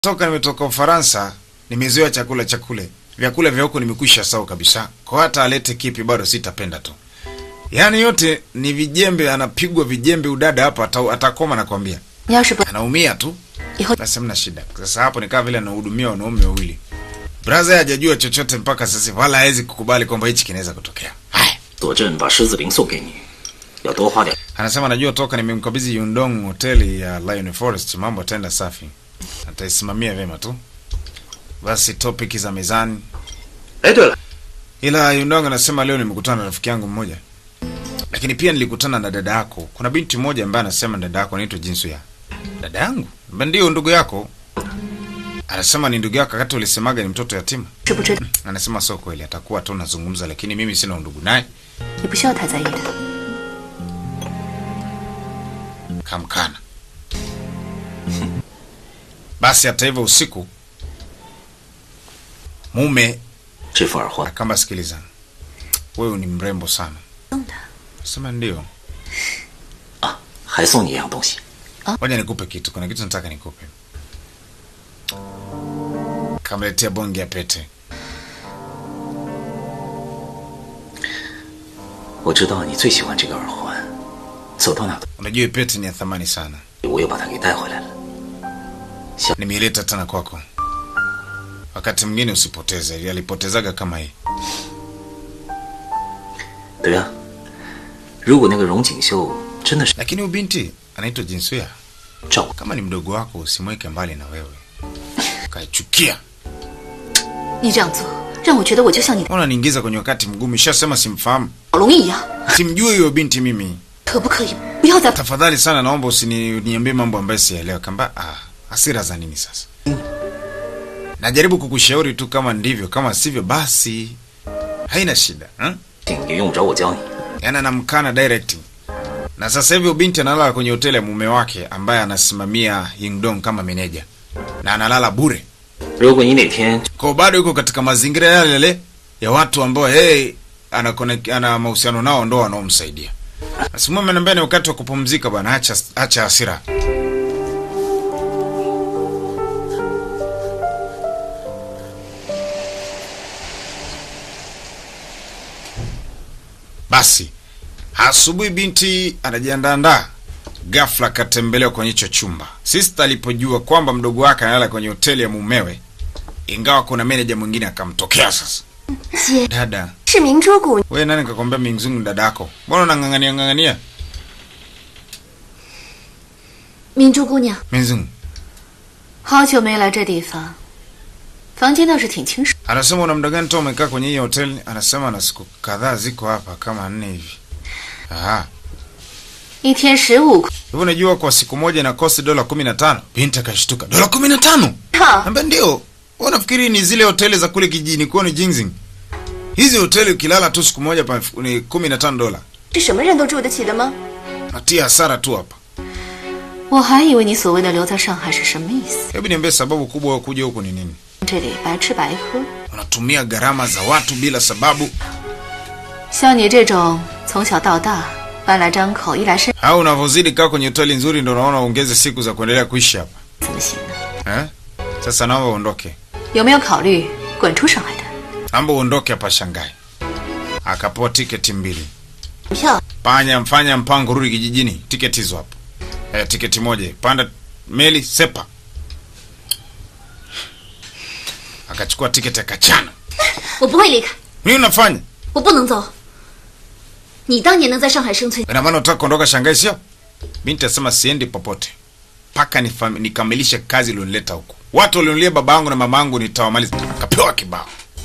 toka nimetoka Ufaransa nimezoea chakula cha kule vyakula vya huko nimekwisha sawa kabisa. Kwa hata alete kipi bado sitapenda tu. Yaani yote ni vijembe, anapigwa vijembe udada hapa ata, atakoma nakwambia. 你要是不 Anaumia tu. 以后 Basi hamna shida. Sasa hapo ni kama vile anahudumia wanaume wawili. Braza hajajua chochote mpaka sasa wala hawezi kukubali kwamba hichi kinaweza kutokea. Haya. 佐镇把狮子林送给你，要多花点。 Anasema najua toka nimemkabidhi Yundong hoteli ya Lion Forest mambo ataenda safi. Ataisimamia vyema tu. Basi topic za mezani. 哎，对了， Ila Yundong anasema leo nimekutana na rafiki yangu mmoja. Lakini pia nilikutana na dada yako. Kuna binti mmoja ambaye anasema dada yako anaitwa Jinsuya. Dada yangu? Mba ndio ndugu yako. Anasema ni ndugu yako wakati ulisemaga ni mtoto yatima. 知不知道， Anasema sio kweli, atakuwa tu nazungumza, lakini mimi sina undugu naye. 你不需要太在意的。 Kamkana. Basi hata hivyo, usiku mume 这副耳环 akamba, sikiliza, wewe ni mrembo sana. 送的， Sema ndio, 啊，还送你一样东西。 ngoja nikupe kitu, kuna kitu nataka nikupe. Kamletea bonge ya pete. 我知道你最喜欢这个耳环，走到哪 Unajua hii pete ni ya thamani sana, 我又把它给带回来了。 nimeileta tena kwako. Wakati mwingine usipoteze, alipotezaga kama hii. 对啊，如果那个荣锦绣真的是 Lakini huyu binti anaitwa Jinsuya. 照顾， Kama ni mdogo wako, usimweke mbali na wewe, kaichukia. 你这样做让我觉得我就像你的 Unaniingiza kwenye wakati mgumu. Shasema simfahamu, 小龙一样， simjui huyo binti mimi. 可不可以不要再 Tafadhali sana, naomba usiniambie mambo ambayo siyaelewa. Kamba ah, hasira za nini sasa? Najaribu kukushauri tu, kama ndivyo, kama sivyo basi haina shida hmm? 也用不着我教你。 Yaani anamkana direct. Na sasa hivi binti analala kwenye hoteli ya mume wake ambaye anasimamia Yingdong kama meneja, na analala bure. 如果你哪天 Kwa bado yuko katika mazingira yale yale ya watu ambao yeye ana connect- ana mahusiano nao ndo wanaomsaidia. Basi mume ananiambia ni wakati wa kupumzika bwana, acha acha hasira. Basi asubuhi binti anajiandaandaa, ghafla akatembelewa kwenye hicho chumba. Sister alipojua kwamba mdogo wake analala kwenye hoteli ya mumewe, ingawa kuna meneja mwingine akamtokea. Sasa 姐 dada, 是明珠谷， wewe nani kakwambia mingzungu ni dada yako? Mbona unang'ang'ania ng'ang'ania 明珠姑娘， mingzungu? 好久没来这地方，房间倒是挺清爽。 Anasema una muda gani tu umekaa kwenye hii hoteli? Anasema na siku kadhaa ziko hapa kama nne hivi. Aha. 一天十五块， Hivyo unajua kwa siku moja na kosti dola kumi na tano. Binti akashtuka. Dola kumi na tano? 哈， Ambia ndio. Wewe unafikiri ni zile hoteli za kule kijijini kwa ni Jingzing? Hizi hoteli ukilala tu siku moja pa ni 15 dola. 这什么人都住得起的吗？ Natia hasara tu hapa. 我还以为你所谓的留在上海是什么意思？ Hebu niambie sababu kubwa ya kuja huku ni nini? 这里白吃白喝， Unatumia gharama za watu bila sababu 像你这种从小到大饭来张口、衣来伸 au unavyozidi kaa kwenye hoteli nzuri ndio unaona uongeze siku za kuendelea kuishi hapa. 怎么行呢？ Eh? Sasa naomba uondoke. 有没有考虑滚出上海的？ Naomba uondoke hapa Shanghai. Akapewa tiketi mbili. 票 Fanya mfanya mpango rudi kijijini. Tiketi hizo hapo. Eh, tiketi moja. Panda meli sepa. Akachukua tiketi akachana. 我不会离开， Nini unafanya? 我不能走。你当年能在上海生存， Ina maana unataka kuondoka Shanghai sio? Binti asema siendi popote. Paka nifam- nikamilishe kazi ilionileta huku. Watu walionilia baba yangu na mama yangu nitawamaliza. Kapewa kibao.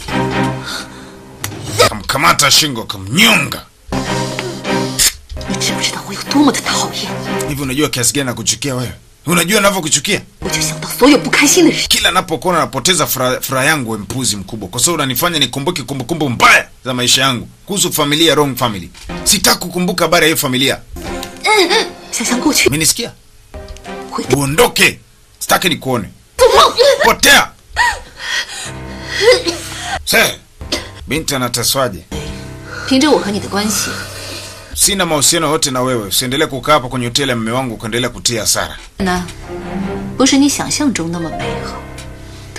Kamkamata shingo kamnyonga. 你知不知道我有多么的讨厌？ Hivi unajua kiasi gani nakuchukia wewe? Unajua ninavyokuchukia? 我就想到所有不开心的事。 Kila napokuona napoteza furaha furaha yangu, we mpuzi mkubwa, kwa sababu unanifanya nikumbuke kumbukumbu mbaya za maisha yangu kuhusu familia, wrong family. Sitaki kukumbuka habari ya hiyo familia. 想想过去， Umenisikia? 回头 Uondoke, sitaki nikuone. Potea. Se, binti anateswaje? 凭着我和你的关系， Sina mahusiano yote na wewe. Usiendelee kukaa hapa kwenye hoteli ya mume wangu ukaendelea kutia hasara. 那不是你想象中那么美好。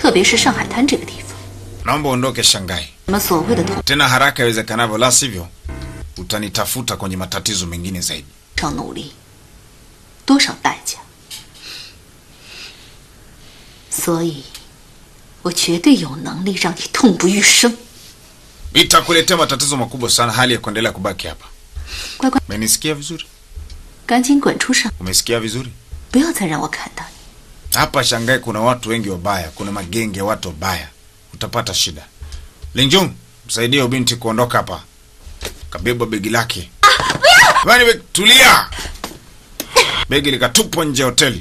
特别是上海滩这个地方， naomba uondoke Shanghai 什么所谓的同 tena haraka iwezekanavyo, la sivyo utanitafuta kwenye matatizo mengine zaidi. 上努力，多少代价？所以，我绝对有能力让你痛不欲生。 Itakuletea matatizo makubwa sana hali ya kuendelea kubaki hapa. 乖乖， Umenisikia vizuri? 赶紧滚出上， Umesikia vizuri? 不要再让我看到你。 Hapa Shanghai kuna watu wengi wabaya, kuna magenge ya watu wabaya, utapata shida. Linjung, msaidie huyo binti kuondoka hapa. Kabeba begi lake. Bani, be- tulia. Begi likatupwa nje ya hoteli.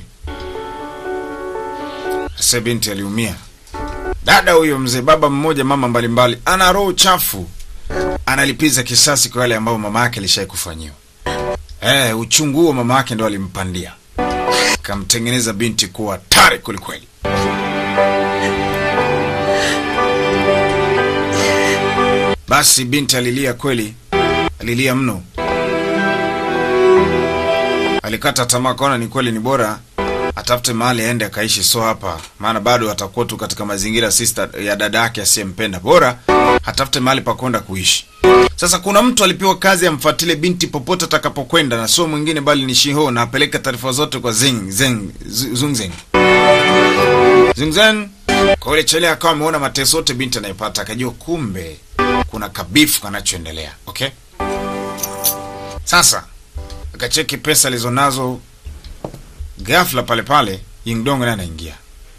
Sasa binti aliumia. Dada huyo mzee, baba mmoja, mama mbalimbali, ana roho chafu, analipiza kisasi kwa yale ambayo mama yake alishai kufanyiwa. Eh, uchungu huo mama yake ndo alimpandia kamtengeneza binti kuwa hatari kwelikweli. Basi binti alilia kweli, alilia mno, alikata tamaa, kaona ni kweli ni bora atafute mahali aende akaishi, so hapa, maana bado atakuwa tu katika mazingira sister ya dada yake asiyempenda. Bora atafute mahali pa kwenda kuishi. Sasa kuna mtu alipewa kazi amfuatile binti popote atakapokwenda, na sio mwingine bali ni Shiho, na apeleke taarifa zote kwa Zeng Zeng Zu- Zungzeng Zungzeng. Kwa yule chele akawa ameona mateso yote binti anayepata, akajua kumbe kuna kabifu kanachoendelea. Okay, sasa akacheki pesa alizonazo, ghafla pale pale Yingdong naye anaingia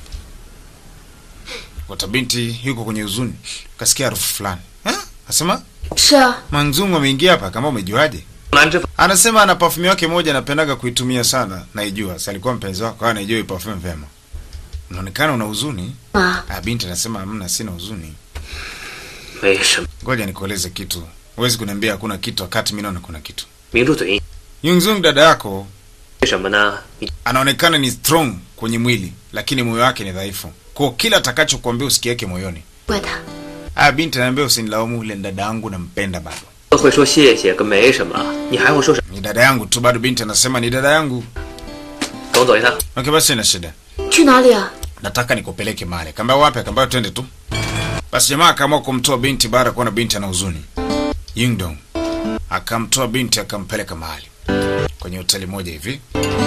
kuta binti yuko kwenye huzuni, kasikia harufu fulani Eh? Asema 是啊， Manzungu ameingia hapa, kama umejuaje? 兰芝 Anasema ana perfume yake moja anapendaga kuitumia sana, naijua. Si alikuwa mpenzi wako, kwa anaijua hii perfume vyema. Unaonekana una huzuni. 妈， Ah, binti anasema hamna, sina huzuni. 没什么， Ngoja nikueleze kitu. Huwezi kuniambia hakuna kitu wakati mimi naona kuna kitu. 抿住嘴。 Yungzung dada yako 为什么呢？你 anaonekana ni strong kwenye mwili, lakini moyo wake ni dhaifu. Kwa kila atakachokuambia usikieke moyoni. 怪他， Ah, binti ananiambia usinilaumu, ile ni dada yangu nampenda bado. 会说谢谢跟没什么，你还会说什么？ Ni dada yangu tu bado, binti anasema ni dada yangu. 跟我走一趟。 Okay, basi ina shida. 去哪里啊？ nataka nikupeleke mahali. Kaambia wapi? Akaambia twende tu. Basi jamaa akaamua kumtoa binti baada ya kuona binti ana huzuni. Yingdong akamtoa binti akampeleka mahali kwenye hoteli moja hivi.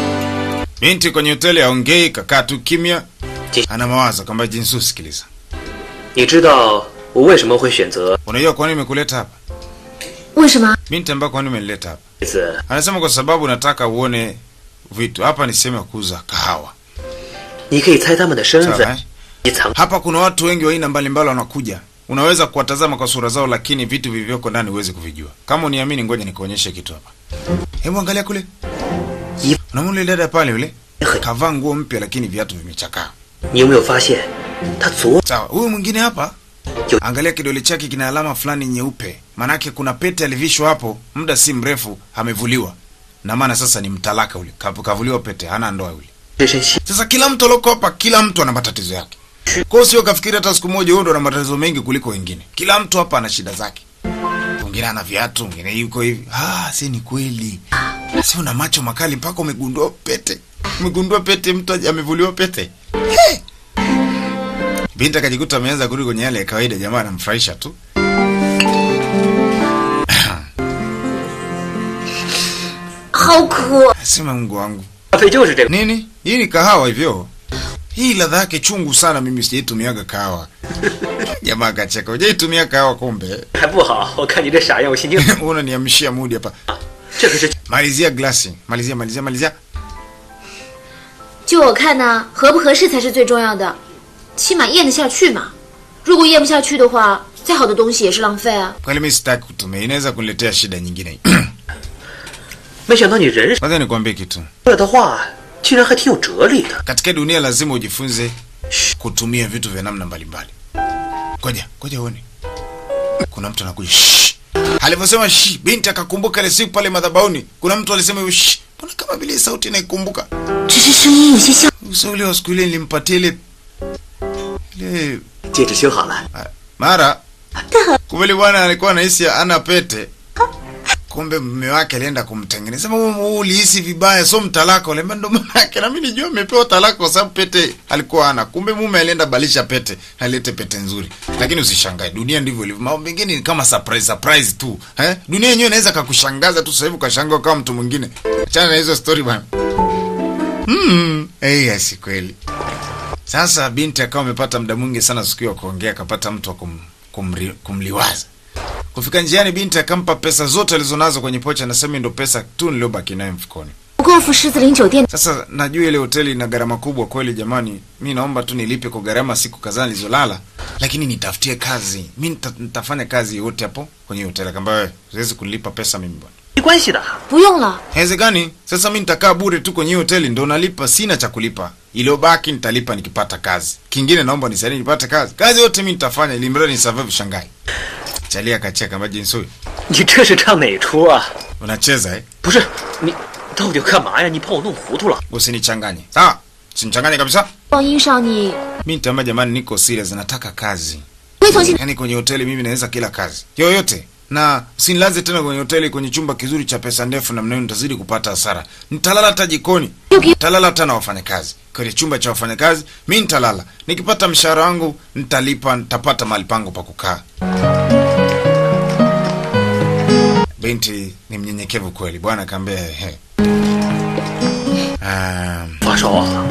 Binti kwenye hoteli aongei, kakaa tu kimya, ana mawazo. Kaambia Jinsu, sikiliza, 你知道我为什么会选择 unajua kwa nini nimekuleta hapa? 为什么？ Binti ambaye kwa nini umenileta hapa? 这次 Anasema kwa sababu nataka uone vitu hapa. Ni sehemu ya kuuza kahawa. 你可以猜他们的身 Sawa, 份 eh?， 你藏 Hapa kuna watu wengi wa aina mbalimbali wanakuja. Unaweza kuwatazama kwa sura zao, lakini vitu vilivyoko ndani huwezi kuvijua. Kama uniamini, ngoja nikuonyeshe kitu hapa. Hebu angalia kule, Yi- unamwona yule dada pale, yule kavaa nguo mpya, lakini viatu vimechakaa. 你有没有发现，他左 Sawa, huyu mwingine hapa, Yo- angalia kidole chake kina alama fulani nyeupe, manake kuna pete alivishwa hapo, muda si mrefu amevuliwa, na maana sasa ni mtalaka ule, Kavu- kavuliwa pete, hana ndoa yule. 这身西 Sasa kila mtu alioko hapa, kila mtu ana matatizo yake. Kwa hiyo sio kafikiri hata siku moja huyo ndo ana matatizo mengi kuliko wengine. Kila mtu hapa ana shida zake. Mwingine ana viatu, mwingine yuko hivi. Ah, si ni kweli. Si una macho makali mpaka umegundua pete. Umegundua pete mtu aje- amevuliwa pete. Hey! Binti akajikuta ameanza kurudi kwenye yale ya kawaida, jamaa anamfurahisha tu. 好苦， Sema Mungu wangu. 咖啡就是这个， Nini? Hii ni kahawa hivyo? Hii ladha yake chungu sana, mimi sijaitumiaga kahawa. Jamaa akacheka. Hujaitumia kahawa kumbe? 还不好。我看你这傻样，我心情 Unaniamshia mudi hapa. 这可是 Malizia glasi. Malizia, malizia, malizia. 就我看呢，合不合适才是最重要的，起码咽得下去嘛。如果咽不下去的话，再好的东西也是浪费啊。 Kweli mimi sitaki kutumia. Inaweza kuniletea shida nyingine. 没想到你人 Kwanza nikwambie kitu. 说的话竟然还挺有哲理的。 Katika dunia lazima ujifunze kutumia vitu vya namna mbalimbali. Ngoja, ngoja uone. Kuna mtu anakuja. Shh. Alivyosema shh, binti akakumbuka ile siku pale madhabahuni. Kuna mtu alisema hivyo shh. Mbona kama vile sauti inaikumbuka? 只是声音有些像。 Uso ule wa siku ile nilimpatia ile ile 戒指修好了， mara kumbe bwana alikuwa anahisi ana pete. kumbe mume wake alienda kumtengeneza. Sema wewe wewe ulihisi vibaya, so mtalaka ule ndo mama yake. Na mimi nijua amepewa talaka kwa sababu pete alikuwa ana. Kumbe mume alienda balisha pete, alete pete nzuri. Lakini usishangae, dunia ndivyo ilivyo. Mambo mengine ni kama surprise surprise tu. Eh? Dunia yenyewe inaweza kakushangaza tu sasa hivi ukashangaa kama mtu mwingine. Achana na hizo story bwana. Mm, eh, yes kweli. Sasa binti akawa amepata muda mwingi sana siku hiyo kuongea, akapata mtu wa kum, kumri, kumliwaza. Kufika njiani, binti akampa pesa zote alizonazo kwenye pocha, anasema ndo pesa tu niliyobaki nayo mfukoni. 不过付狮子林酒店 Sasa najua ile hoteli ina gharama kubwa kweli, jamani, mi naomba tu nilipe kwa gharama siku kadhaa nilizolala, lakini nitafutie kazi. Mi nita, nitafanya kazi yote hapo kwenye hoteli. Akaambia wewe, siwezi kunilipa pesa mimi bwana. 没关系的。 不用了， Haiwezekani. Sasa mi nitakaa bure tu kwenye hiyo hoteli, ndo nalipa, sina cha kulipa. Iliyobaki nitalipa nikipata kazi. Kingine naomba nisaidie nipate kazi. Kazi yote mi nitafanya, ili mradi nisurvive Shanghai. Chalia akacheka, maji nsui. 你这是唱哪出啊？ Unacheza eh? 不是你到底要干嘛呀？你把我弄糊涂了。 Usinichanganye. Sawa? Usinichanganye kabisa. 望音少你 Mi nitaambia jamani, niko serious, nataka kazi. 会从现 Yaani kwenye hoteli mimi naweza kila kazi yoyote, na usinilaze tena kwenye hoteli kwenye chumba kizuri cha pesa ndefu namna hiyo, nitazidi kupata hasara. Nitalala hata jikoni, nitalala hata na wafanyakazi kwenye chumba cha wafanyakazi. Mi nitalala, nikipata mshahara wangu nitalipa, nitapata mahali pangu pa kukaa. Binti ni mnyenyekevu kweli, bwana akaambia he. Um, 发烧啊？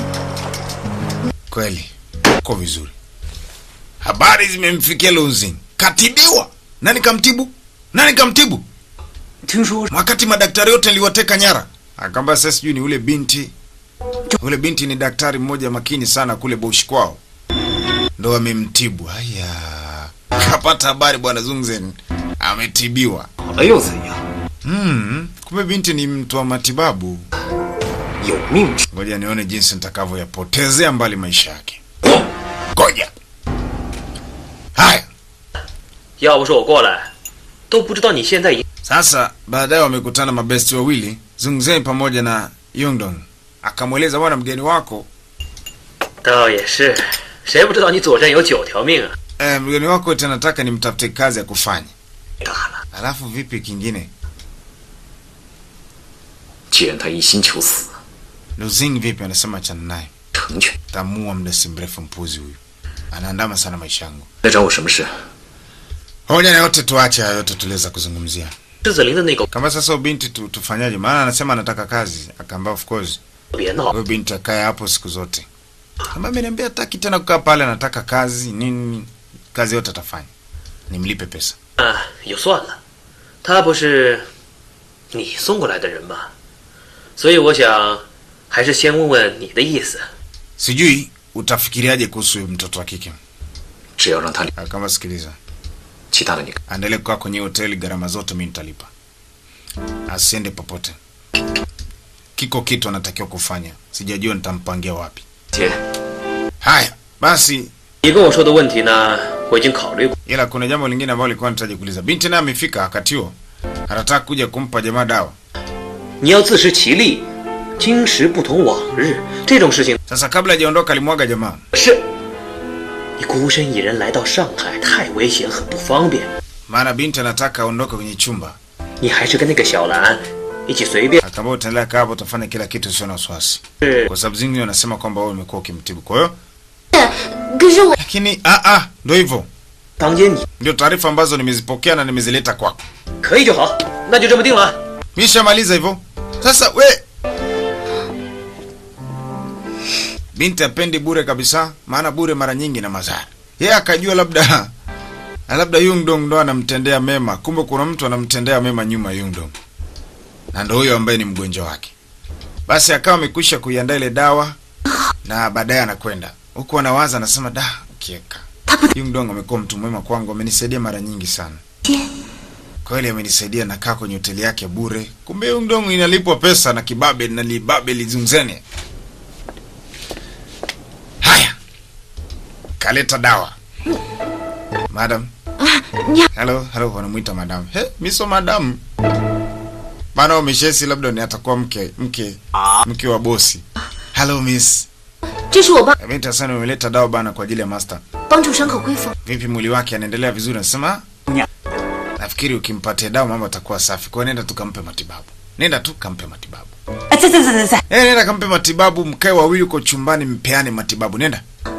kweli uko vizuri. Habari zimemfikia Luzin, katibiwa. Nani kamtibu? Nani kamtibu? 听说 Wakati madaktari wote niliwateka nyara. Akaambia sasa sijui ni ule binti. Ule binti ni daktari mmoja makini sana kule Bush kwao. Ndo amemtibu. Haya. Kapata habari bwana Zungzen ametibiwa. 了又怎样？ Hmm, kumbe binti ni mtu wa matibabu. 有命之 Ngoja nione jinsi nitakavyoyapotezea mbali maisha yake. Ngoja. Haya. 要不是我过来，都不知道你现在已 Sasa baadaye wamekutana mabesti wawili Zungzen pamoja na Yongdong. Akamweleza bwana, mgeni wako 倒也是，谁不知道你左肾有九条命啊？ eh, mgeni wako eti anataka nimtafute kazi ya kufanya. 大了， Alafu vipi kingine? 既然他一心求死， Luzing vipi? Anasema achana naye, 成全。 tamua muda si mrefu. Mpuzi huyu anaandama sana maisha yangu. 来找我什么事？ Hoja na yote tuache hayo yote tuliweza kuzungumzia. 狮子林的那个 Kama sasa huyu binti tu, tufanyaje? Maana anasema anataka kazi. Akaambia of course 别闹， huyo binti akae hapo siku zote. Kama ameniambia hataki tena kukaa pale, anataka kazi nini, kazi yote atafanya, nimlipe pesa. 啊，也算了，他不是你送过来的人吗？所以我想，还是先问问你的意思。 Sijui utafikiriaje kuhusu huyu mtoto wa kike. 只要让他， Kama sikiliza, 其他的你 aendelee kukaa kwenye hoteli, gharama zote mimi nitalipa, asiende popote. Kiko kitu anatakiwa kufanya, sijajua nitampangia wapi. 姐， Haya basi, 你跟我说的问题呢，我已经考虑过。 ila kuna jambo lingine ambalo nilikuwa nahitaji kuuliza. Binti naye amefika wakati huo, anataka kuja kumpa jamaa dawa. 你要自食其力，今时不同往日，这种事情 Sasa kabla hajaondoka, alimwaga jamaa 是。你孤身一人来到上海，太危险，很不方便。 maana binti anataka aondoke kwenye chumba. 你还是跟那个小兰一起随便。 Akaambia utaendelea kaa hapo, utafanya kila kitu, usio na wasiwasi, 是 kwa sababu Zingi anasema kwamba wewe umekuwa ukimtibu. Kwa hiyo 可是我 lakini ah, ah, ndio hivyo, 当间你 ndio taarifa ambazo nimezipokea na nimezileta kwako. 可以就好，那就这么定了。 Mishamaliza hivyo. Sasa we binti apendi bure kabisa, maana bure mara nyingi na madhara. Yeye akajua labda labda Yungdong ndo anamtendea mema, kumbe kuna mtu anamtendea mema nyuma ya Yungdong, na ndo huyo ambaye ni mgonjwa wake. Basi akawa amekwisha kuiandaa ile dawa na baadaye anakwenda huku, anawaza anasema, da, kieka Yungdong amekuwa mtu mwema kwangu, amenisaidia mara nyingi sana kweli amenisaidia, nakaa kwenye hoteli yake bure. Kumbe Yungdong inalipwa pesa na kibabe na libabe lizungzene. Haya, kaleta dawa madam. Hello, hello, wanamuita madam. He, miso madam bana, umeshesi labda ni atakuwa mke mke mke wa bosi. Hello miss, 这是我帮 binti sana, umeleta dawa bana kwa ajili ya master. 帮助伤口恢复。 Vipi mwili wake anaendelea vizuri? Anasema nafikiri ukimpatia dawa mama atakuwa safi. Kwa hiyo nenda tu kampe matibabu, nenda tu kampe matibabu. 哎，在在在在在， Eh, nenda kampe matibabu, mkae wawili uko chumbani, mpeane matibabu. Nenda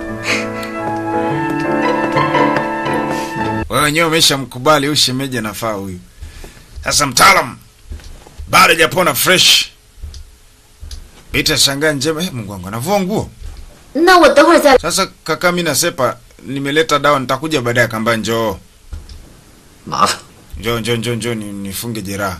wewe wenyewe umeshamkubali huyu shemeji, anafaa huyu. Sasa mtaalam bado hajapona fresh, Bita shangaa njema. Eh, Mungu wangu anavua nguo. 那我等会儿再。 Sasa kaka, mimi nasepa, nimeleta dawa, nitakuja baadaye. Akamba njoo 麻烦。 njoo njoo njoo njoo ni, nifunge jeraha.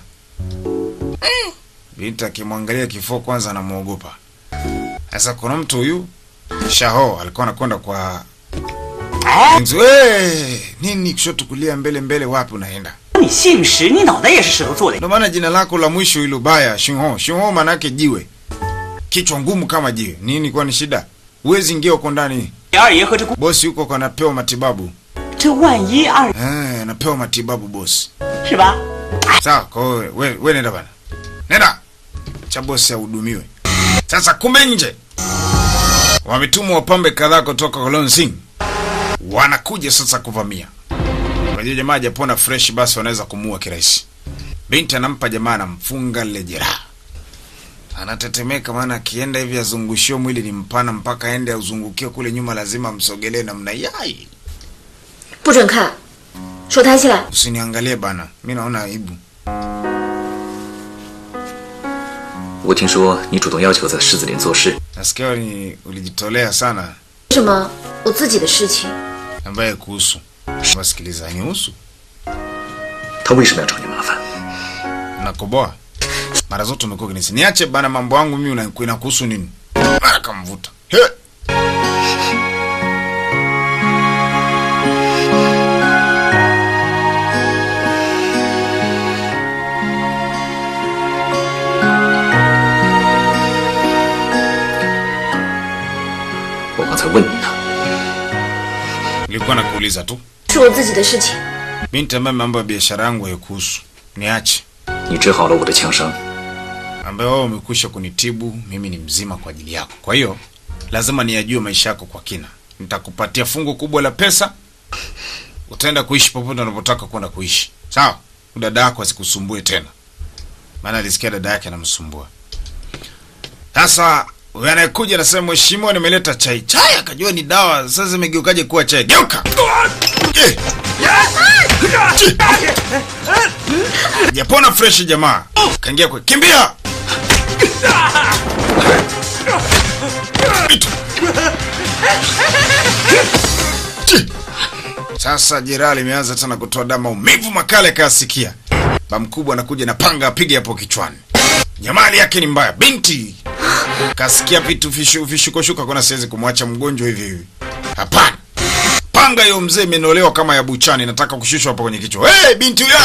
Binti akimwangalia kifua kwanza anamwogopa. Sasa kuna mtu huyu Shaho alikuwa anakwenda kwa Enzi, we, nini kushoto kulia mbele mbele wapi unaenda? 你姓石，你脑袋也是石头做的。 Ndio maana jina lako la mwisho hilo baya Shinho. Shinho maana yake jiwe. Kichwa ngumu kama jiwe. Nini kwa ni shida? Huwezi ingia huko ndani. 二爷和这姑， Bosi huko kanapewa matibabu. 这万一二 Eh, anapewa matibabu bosi. 是吧？ Sawa, kwa hiyo we, we nenda bana. Nenda. Cha bosi ahudumiwe. Sasa kumbe nje. Wametumwa wapambe kadhaa kutoka Kolonsing. Wanakuja sasa kuvamia. Kwa hiyo jamaa hajapona fresh basi wanaweza kumuua kirahisi. Binti anampa jamaa anamfunga lile jeraha. Anatetemeka maana akienda hivi azungushio mwili ni mpana mpaka aende auzungukie kule nyuma lazima amsogelee namna yai. 不准看，手抬起来。 Usiniangalie bana. Mimi naona aibu. 我听说你主动要求在狮子林做事， Nasikia ni ulijitolea sana 为什么我自己的事情？ ambaye kuhusu. Wasikiliza nihusu. 他为什么要找你麻烦？ Nakoboa. Mara zote umekuwa kinisi. Niache bana mambo yangu mimi una- inakuhusu nini? Mara kamvuta. He. 我刚才问你呢， Nilikuwa nakuuliza tu. 是我自己的事情。 Binti ambaye mambo ya biashara yangu haikuhusu. Niache. 你治好了我的枪伤， Ambaye wewe umekwisha kunitibu, mimi ni mzima kwa ajili yako. Kwa hiyo lazima niyajue maisha yako kwa kina. Nitakupatia fungu kubwa la pesa. Utaenda kuishi popote unapotaka kwenda kuishi. Sawa? Dada yako asikusumbue tena. Maana alisikia dada yake anamsumbua. Sasa huyu anayekuja anasema mheshimiwa, nimeleta chai. Chai akajua ni dawa. Sasa imegeukaje kuwa chai? Geuka. Eh. Japona fresh jamaa. Kaingia kwa kimbia. Itu. Chi. Sasa jeraha limeanza tena kutoa damu, maumivu makali akayasikia. Ba mkubwa anakuja na panga apige hapo kichwani. Nyamali yake ni mbaya. Binti kasikia vitu vishu vishukoshuka, kuna siwezi kumwacha mgonjwa hivi hivi. Hapana, panga hiyo mzee imenolewa kama ya buchani, nataka kushushwa hapo kwenye kichwa. Hey, binti yule,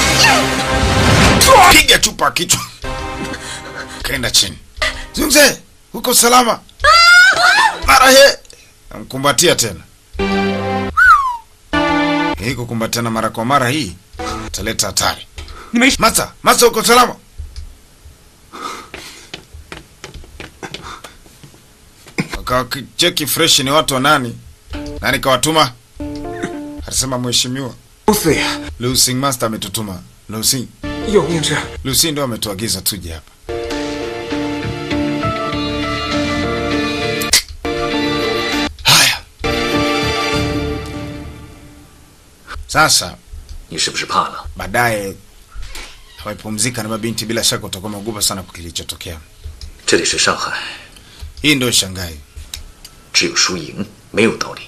piga chupa kichwa, kaenda chini. Mzee, uko salama? Mara he, amkumbatia tena. Hii kukumbatiana mara kwa mara hii italeta hatari. 你没事， Masa, Masa uko salama? Wakacheki fresh ni watu wa nani? Nani kawatuma? Alisema mheshimiwa 公司呀， Lusing Master ametutuma. Lusing, 有命之。 Lusing ndo ametuagiza tuje hapa. Haya. Sasa 你是不是怕了？ baadaye amepumzika na mabinti, bila shaka utakuwa umeogopa sana kwa kilichotokea. 这里是上海， Hii ndio Shanghai. 只有输赢，没有道理。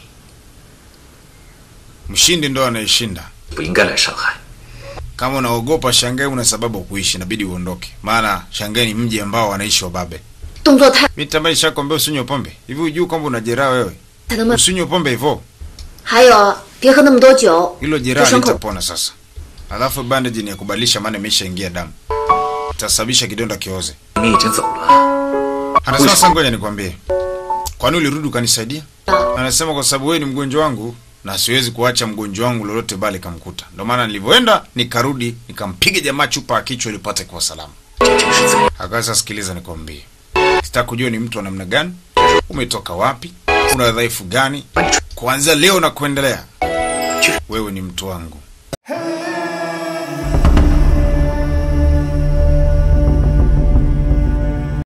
Mshindi ndo anayeshinda. 不应该来上海。 Kama unaogopa Shanghai, una sababu ya kuishi, inabidi uondoke, maana Shanghai ni mji ambao wanaishi wababe. 动作太 Binti ambaye nishakwambia usinywe pombe, hivi hujui kwamba una jeraha wewe? 才能慢。 Usinywe pombe hivyo, 还有，别喝那么多酒， hilo 这 jeraha 伤口 litapona sasa. Alafu bandage ni ya kubadilisha, maana imeshaingia damu, itasababisha kidonda kioze. 你已经走了， Anasema sasa, ngoja nikwambie, kwani ulirudi ukanisaidia? Anasema kwa sababu wewe ni mgonjwa wangu na siwezi kuacha mgonjwa wangu lolote bali kamkuta. Ndio maana nilivyoenda nikarudi nikampiga jamaa chupa ya kichwa ili pate kuwa salama. 这真是怎么？ Akaanza sikiliza, nikwambie, sitaka kujua ni mtu wa namna gani, umetoka wapi, una dhaifu gani. Kuanzia leo na kuendelea, wewe ni mtu wangu.